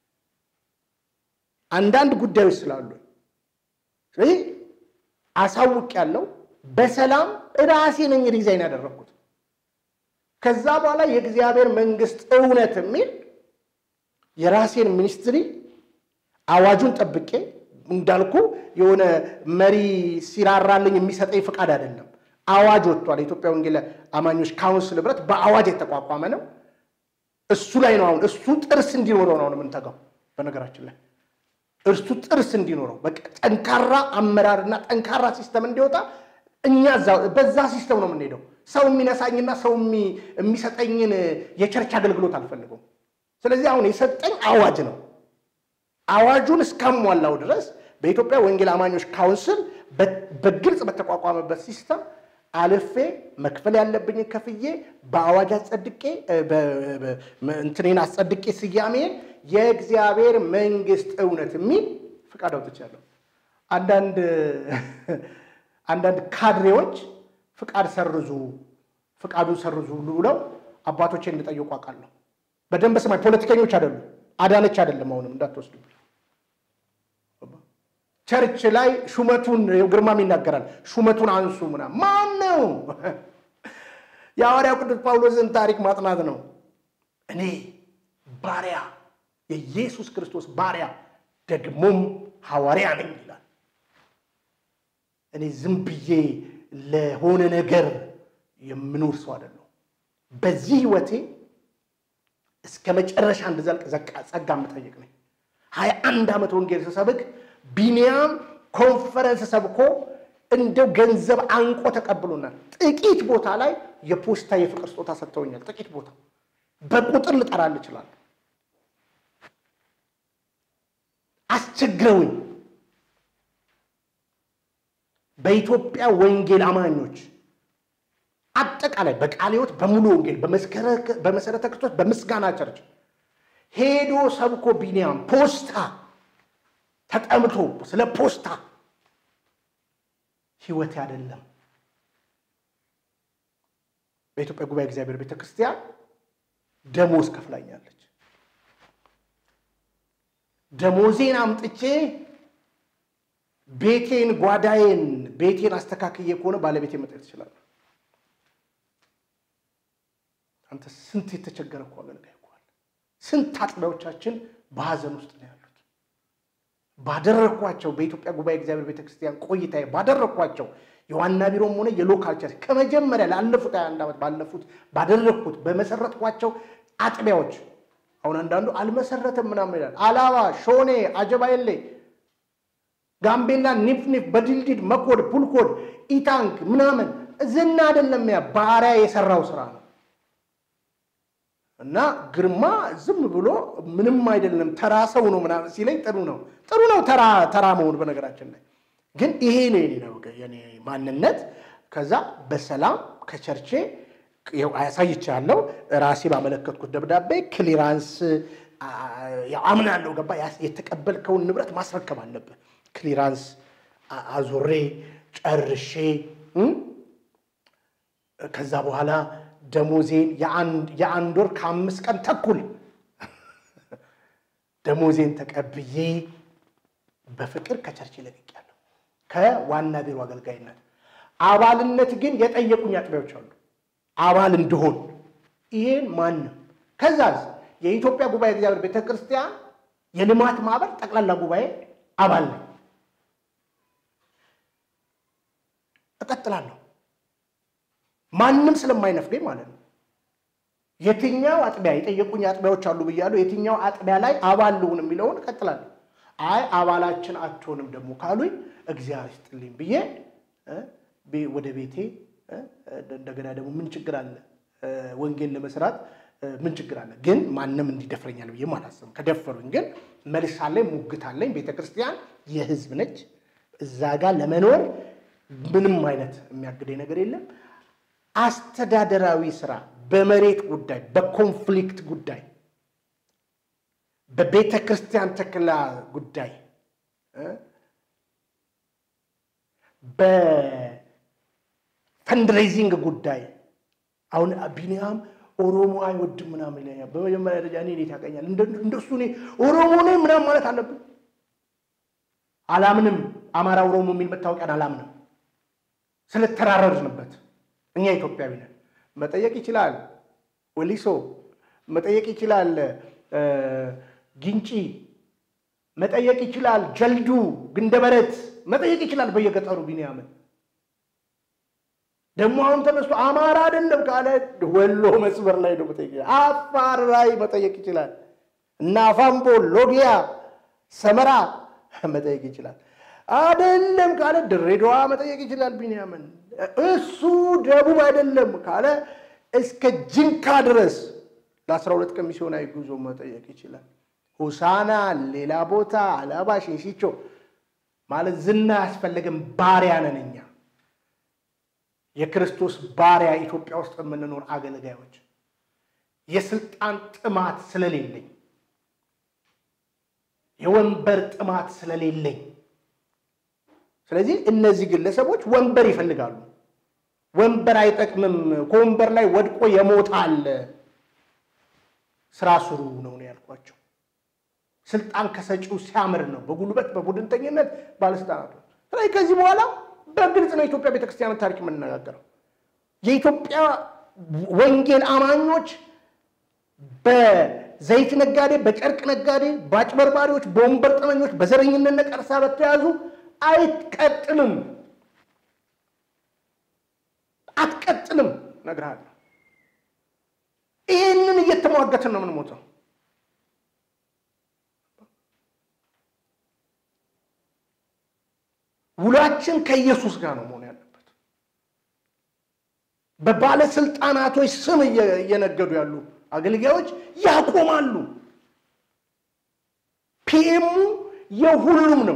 አንዳንድ ጉዳዮች ስላሉ ስለዚህ አሳውቅ ያለው በሰላም ራሴ ነኝ ዲዛይን ያደረግኩት። ከዛ በኋላ የእግዚአብሔር መንግስት እውነት የሚል የራሴን ሚኒስትሪ አዋጁን ጠብቄ እንዳልኩ የሆነ መሪ ሲራራልኝ የሚሰጠኝ ፍቃድ አይደለም። አዋጅ ወጥቷል። የኢትዮጵያ ወንጌል አማኞች ካውንስል ህብረት በአዋጅ የተቋቋመ ነው። እሱ ላይ ነው አሁን እሱ ጥርስ እንዲኖረው ነው አሁን የምንተጋው። በነገራችን ላይ እርሱ ጥርስ እንዲኖረው በቃ ጠንካራ አመራርና ጠንካራ ሲስተም እንዲወጣ እኛ በዛ ሲስተም ነው የምንሄደው። ሰው የሚነሳኝና ሰው የሚሰጠኝን የቸርች አገልግሎት አልፈልገውም። ስለዚህ አሁን የሰጠኝ አዋጅ ነው። አዋጁን እስካሟላው ድረስ በኢትዮጵያ ወንጌል አማኞች ካውንስል በግልጽ በተቋቋመበት ሲስተም አልፌ መክፈል ያለብኝን ከፍዬ በአዋጅ አጸድቄ እንትኔን አጸድቄ ስያሜን የእግዚአብሔር መንግስት እውነት የሚል ፍቃድ አውጥቻለሁ። አንዳንድ አንዳንድ ካድሬዎች ፍቃድ ሰርዙ ፍቃዱን ሰርዙ ብለው አባቶቼ እንጠየቁ አውቃለሁ። በደንብ ስማኝ፣ ፖለቲከኞች አይደሉም። አዳነች አይደለም። አሁንም እንዳትወስዱ። ቸርች ላይ ሹመቱን ግርማም ይናገራል። ሹመቱን አንሱ ምናምን ማን ነው? የሐዋርያው ቅዱስ ጳውሎስን ታሪክ ማጥናት ነው። እኔ ባሪያ የኢየሱስ ክርስቶስ ባሪያ ደግሞም ሐዋርያ ነኝ ይላል። እኔ ዝም ብዬ ለሆነ ነገር የምኖር ሰው አይደለሁ። በዚህ ህይወቴ እስከ መጨረሻ እንድዘልቅ ጸጋ የምጠይቅ ነኝ። ሀያ አንድ ዓመት ወንጌል ስሰብክ ቢኒያም ኮንፈረንስ ሰብኮ እንደው ገንዘብ አንቆ ተቀብሎናል። ጥቂት ቦታ ላይ የፖስታ የፍቅር ስጦታ ሰጥተውኛል። ጥቂት ቦታ በቁጥር ልጠራል እችላለሁ። አስቸግረውኝ በኢትዮጵያ ወንጌል አማኞች አጠቃላይ በቃለ ሕይወት በሙሉ ወንጌል በመሰረተ ክርስቶስ በምስጋና ቸርች ሄዶ ሰብኮ ቢኒያም ፖስታ ተጠምቶ ስለ ፖስታ ህይወት አይደለም። በኢትዮጵያ ጉባኤ እግዚአብሔር ቤተ ክርስቲያን ደሞዝ ከፍላኛለች። ደሞዜን አምጥቼ ቤቴን ጓዳዬን ቤቴን አስተካክዬ ከሆነ ባለቤቴ መጠየቅ ትችላለህ። አንተ ስንት የተቸገረ እኮ አገልጋይ እኮ አለ። ስንት አጥቢያዎቻችን በሀዘን ውስጥ ነው ያሉት። ባደረግኳቸው በኢትዮጵያ ጉባኤ እግዚአብሔር ቤተክርስቲያን ቆይታዬ ባደረግኳቸው የዋና ቢሮም ሆነ የሎካል ቸርች ከመጀመሪያ ላለፉት ሀያ አንድ ዓመት ባለፉት ባደረግኩት በመሰረትኳቸው አጥቢያዎች አሁን አንዳንዱ አልመሰረተም ምናምን ይላል። አላባ፣ ሾኔ፣ አጀባየሌ፣ ጋምቤላ፣ ኒፍኒፍ፣ በድልድል፣ መኮድ፣ ፑልኮድ፣ ኢታንክ ምናምን ዝና አይደለም ያ ባሪያ የሰራው ስራ ነው። እና ግርማ ዝም ብሎ ምንም አይደለም ተራ ሰው ነው ምናምን ሲለኝ ጥሩ ነው ጥሩ ነው ተራ ተራ መሆን በነገራችን ላይ ግን ይሄ ነው የኔ ነው የኔ ማንነት። ከዛ በሰላም ከቸርቼ አሳይቻለሁ። ራሴ ባመለከትኩት ደብዳቤ ክሊራንስ አምናለሁ። ገባ የተቀበልከውን ንብረት ማስረከብ አለብህ። ክሊራንስ አዙሬ ጨርሼ ከዛ በኋላ ደሞዜን የአንድ ወር ከአምስት ቀን ተኩል ደሞዜን ተቀብዬ በፍቅር ከቸርች ለቅቄያለሁ። ከዋና ቢሮ አገልጋይነት አባልነት ግን የጠየቁኝ አጥቢያዎች አሉ አባል እንድሆን ይሄን ማንም ከዛ የኢትዮጵያ ጉባኤ እግዚአብሔር ቤተ ክርስቲያን የልማት ማህበር ጠቅላላ ጉባኤ አባል ነኝ። እቀጥላለሁ ማንም ስለማይነፍገኝ ማለት ነው። የትኛው አጥቢያ የጠየቁኝ አጥቢያዎች አሉ ብያለሁ። የትኛው አጥቢያ ላይ አባል ልሁን የሚለውን እቀጥላለሁ። አይ አባላችን አትሆንም ደግሞ ካሉኝ እግዚአብሔር ይስጥልኝ ብዬ ወደ ቤቴ እንደገና ደግሞ ምን ችግር አለ ወንጌል ለመስራት ምን ችግር አለ? ግን ማንም እንዲደፍረኛል ብዬ አላስብም። ከደፈሩኝ ግን መልስ አለኝ፣ ሙግት አለኝ። ቤተ ክርስቲያን የህዝብ ነች። እዛ ጋር ለመኖር ምንም አይነት የሚያግደኝ ነገር የለም። አስተዳደራዊ ስራ በመሬት ጉዳይ፣ በኮንፍሊክት ጉዳይ፣ በቤተ ክርስቲያን ተክላ ጉዳይ፣ በፈንድሬዚንግ ጉዳይ አሁን ቢኒያም ኦሮሞ አይወድም ምናምን ይለኛል። በመጀመሪያ ደረጃ እኔ እንዴት ያቀኛል? እንደሱ እኔ ኦሮሞ ነኝ ምናምን ማለት አለብን? አላምንም። አማራ ኦሮሞ የሚል መታወቂያን አላምንም። ስለተራረድንበት እኛ ኢትዮጵያዊ ነን። መጠየቅ ይችላል ወሊሶ፣ መጠየቅ ይችላል ጊንጪ፣ መጠየቅ ይችላል ጀልዱ፣ ግንደበረት፣ መጠየቅ ይችላል በየገጠሩ ቢኒያምን ደግሞ አሁን ተነስቶ አማራ አይደለም ካለ ወሎ መስመር ላይ ነው መጠየቅ፣ አፋር ላይ መጠየቅ ይችላል እና አፋምቦ፣ ሎጊያ፣ ሰመራ መጠየቅ ይችላል። አይደለም ካለ ድሬዳዋ መጠየቅ ይችላል። ቢንያምን እሱ ደቡብ አይደለም ካለ እስከ ጅንካ ድረስ ለአስራ ሁለት ቀን ሚስዮናዊ ጉዞ መጠየቅ ይችላል። ሆሳና፣ ሌላ ቦታ፣ አላባ፣ ሽንሽቾ ማለት ዝና ያስፈለገን ባሪያ ነን እኛ የክርስቶስ ባሪያ ኢትዮጵያ ውስጥ የምንኖር አገልጋዮች የስልጣን ጥማት ስለሌለኝ የወንበር ጥማት ስለሌለኝ ስለዚህ እነዚህ ግለሰቦች ወንበር ይፈልጋሉ። ወንበር አይጠቅምም፣ ከወንበር ላይ ወድቆ የሞት አለ። ስራ ስሩ ነው ነው ያልኳቸው። ስልጣን ከሰጪው ሲያምር ነው በጉልበት በቡድንተኝነት ባለስልጣናቱ። ስለዚህ ከዚህ በኋላ በግልጽ ነው የኢትዮጵያ ቤተክርስቲያንን ታሪክ የምንነጋገረው። የኢትዮጵያ ወንጌል አማኞች በዘይት ነጋዴ፣ በጨርቅ ነጋዴ፣ በአጭበርባሪዎች፣ በወንበር ጠመኞች፣ በዘረኝነት ነቀርሳ በተያዙ አይቀጥልም፣ አትቀጥልም። እነግርሃለሁ። ይህንን እየተሟገትን ነው የምንሞተው። ውሏችን ከኢየሱስ ጋር ነው መሆን ያለበት። በባለስልጣናቶች ስም እየነገዱ ያሉ አገልጋዮች ያቆማሉ። ፒኤሙ የሁሉም ነው።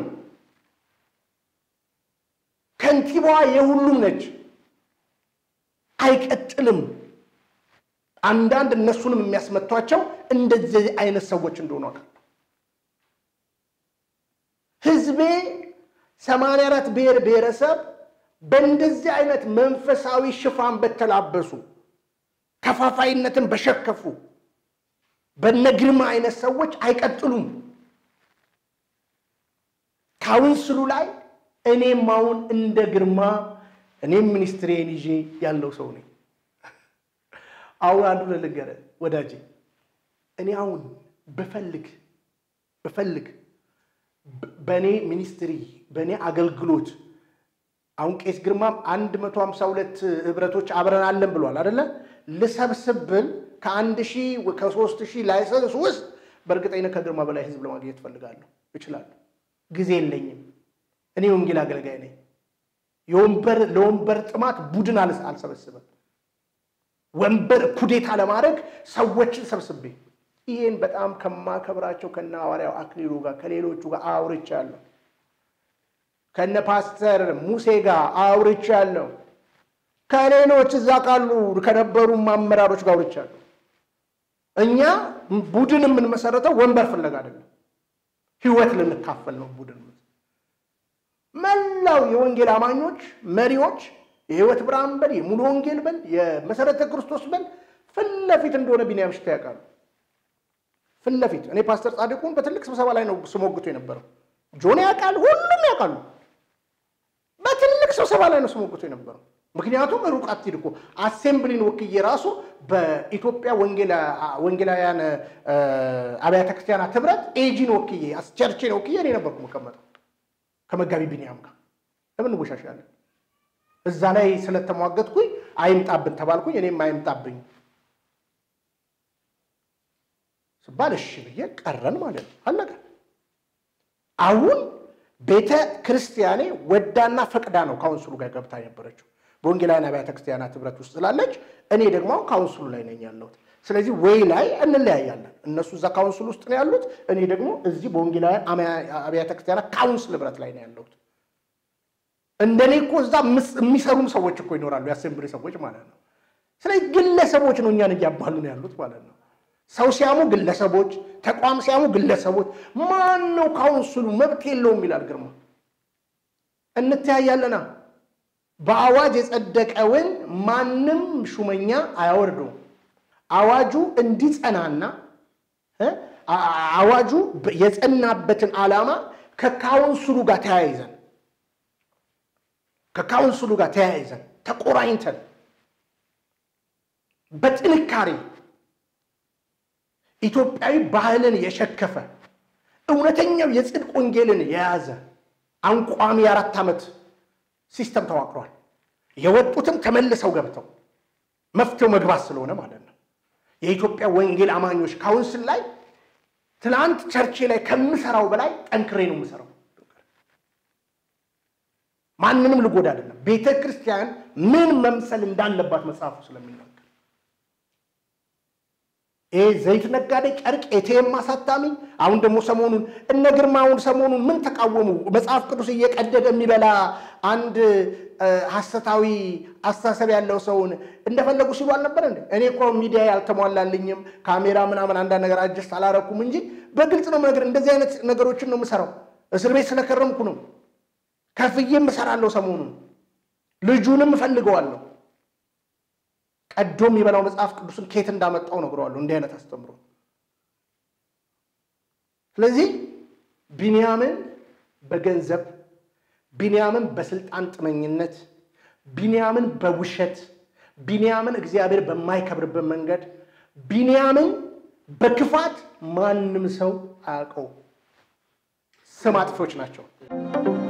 ከንቲባዋ የሁሉም ነች። አይቀጥልም። አንዳንድ እነሱንም የሚያስመቷቸው እንደዚህ አይነት ሰዎች እንደሆኑ አውቃለሁ። ህዝቤ ሰማንያ አራት ብሔር ብሔረሰብ በእንደዚህ አይነት መንፈሳዊ ሽፋን በተላበሱ ከፋፋይነትን በሸከፉ በነ ግርማ አይነት ሰዎች አይቀጥሉም። ካውንስሉ ላይ እኔም አሁን እንደ ግርማ እኔም ሚኒስትሬን ይዤ ያለው ሰው ነኝ። አሁን አንዱ ልንገርህ ወዳጄ፣ እኔ አሁን ብፈልግ ብፈልግ በእኔ ሚኒስትሪ በእኔ አገልግሎት አሁን ቄስ ግርማም አንድ መቶ ሀምሳ ሁለት ህብረቶች አብረን አለን ብሏል አደለ? ልሰብስብ ብል ከአንድ ሺህ ከሶስት ሺህ ላይሰንስ ውስጥ በእርግጠኝነት ከግርማ በላይ ህዝብ ለማግኘት እፈልጋለሁ፣ እችላለሁ። ጊዜ የለኝም። እኔ ወንጌል አገልጋይ ነኝ። የወንበር ለወንበር ጥማት ቡድን አልሰበስብም። ወንበር ኩዴታ ለማድረግ ሰዎችን ሰብስቤ ይህን በጣም ከማከብራቸው ከነ ሐዋርያው አክሊሉ ጋር ከሌሎቹ ጋር አውርቻለሁ። ከነ ፓስተር ሙሴ ጋር አውርቻለሁ። ከሌሎች እዛ ካሉ ከነበሩ አመራሮች ጋር አውርቻለሁ። እኛ ቡድን የምንመሰረተው ወንበር ፍለጋ አይደለም፣ ህይወት ልንካፈል ነው ቡድን መላው የወንጌል አማኞች መሪዎች የህይወት ብርሃን በል የሙሉ ወንጌል በል የመሰረተ ክርስቶስ በል ፊት ለፊት እንደሆነ ቢንያም ሽታ ያውቃሉ። ፊት ለፊት እኔ ፓስተር ጻድቁን በትልቅ ስብሰባ ላይ ነው ስሞግቶ የነበረው። ጆን ያውቃል፣ ሁሉም ያውቃሉ። በትልቅ ስብሰባ ላይ ነው ስሞግቶ የነበረው። ምክንያቱም ሩቅ አትሂድ እኮ አሴምብሊን ወክዬ ራሱ በኢትዮጵያ ወንጌላውያን አብያተ ክርስቲያናት ህብረት ኤጂን ወክዬ ቸርችን ወክዬ እኔ ነበርኩ መቀመጠው ከመጋቢ ቢንያም ጋር ለምን እንወሻሻለን? እዛ ላይ ስለተሟገትኩኝ አይምጣብን ተባልኩኝ። እኔም አይምጣብኝ ስባል እሺ ብዬ ቀረን ማለት ነው። አለቀ። አሁን ቤተ ክርስቲያኔ ወዳና ፈቅዳ ነው ካውንስሉ ጋር ገብታ የነበረችው በወንጌላውያን አብያተ ክርስቲያናት ህብረት ውስጥ ስላለች፣ እኔ ደግሞ አሁን ካውንስሉ ላይ ነኝ ያለሁት። ስለዚህ ወይ ላይ እንለያያለን። እነሱ እዛ ካውንስል ውስጥ ነው ያሉት፣ እኔ ደግሞ እዚህ በወንጌላውያን አብያተ ክርስቲያናት ካውንስል ህብረት ላይ ነው ያለሁት። እንደኔ እኮ እዛ የሚሰሩም ሰዎች እኮ ይኖራሉ፣ የአሴምብሊ ሰዎች ማለት ነው። ስለዚህ ግለሰቦች ነው እኛን እያባሉ ነው ያሉት ማለት ነው። ሰው ሲያሙ ግለሰቦች፣ ተቋም ሲያሙ ግለሰቦች። ማን ነው ካውንስሉ? መብት የለውም ይላል ግርማ። እንተያያለና በአዋጅ የጸደቀውን ማንም ሹመኛ አያወርደውም። አዋጁ እንዲጸናና አዋጁ የጸናበትን ዓላማ ከካውንስሉ ጋር ተያይዘን ከካውንስሉ ጋር ተያይዘን ተቆራኝተን በጥንካሬ ኢትዮጵያዊ ባህልን የሸከፈ እውነተኛው የጽድቅ ወንጌልን የያዘ አንቋሚ የአራት ዓመት ሲስተም ተዋቅሯል። የወጡትም ተመልሰው ገብተው መፍትሄው መግባት ስለሆነ ማለት ነው። የኢትዮጵያ ወንጌል አማኞች ካውንስል ላይ ትናንት ቸርቼ ላይ ከምሰራው በላይ ጠንክሬ ነው የምሰራው። ማንንም ልጎዳ አይደለም። ቤተ ክርስቲያን ምን መምሰል እንዳለባት መጽሐፉ ስለሚናገር ይህ ዘይት ነጋዴ፣ ጨርቅ ኤቲኤም አሳታሚ፣ አሁን ደግሞ ሰሞኑን እነ ግርማውን ሰሞኑን ምን ተቃወሙ? መጽሐፍ ቅዱስ እየቀደደ የሚበላ አንድ ሐሰታዊ አስተሳሰብ ያለው ሰውን እንደፈለጉ ሲሉ አልነበር እንዴ? እኔ እኮ ሚዲያ ያልተሟላልኝም ካሜራ ምናምን አንዳንድ ነገር አጀስት አላረኩም እንጂ በግልጽ ነው ነገር እንደዚህ አይነት ነገሮችን ነው የምሰራው። እስር ቤት ስለከረምኩ ነው ከፍዬም እሰራለሁ። ሰሞኑን ልጁንም እፈልገዋለሁ። ቀዶ የሚበላው መጽሐፍ ቅዱስን ኬት እንዳመጣው ነግረዋለሁ። እንዲህ አይነት አስተምሮ። ስለዚህ ቢንያምን በገንዘብ ቢንያምን በስልጣን ጥመኝነት ቢንያምን በውሸት ቢንያምን እግዚአብሔር በማይከብርበት መንገድ ቢንያምን በክፋት ማንም ሰው አያውቀው። ስም አጥፊዎች ናቸው።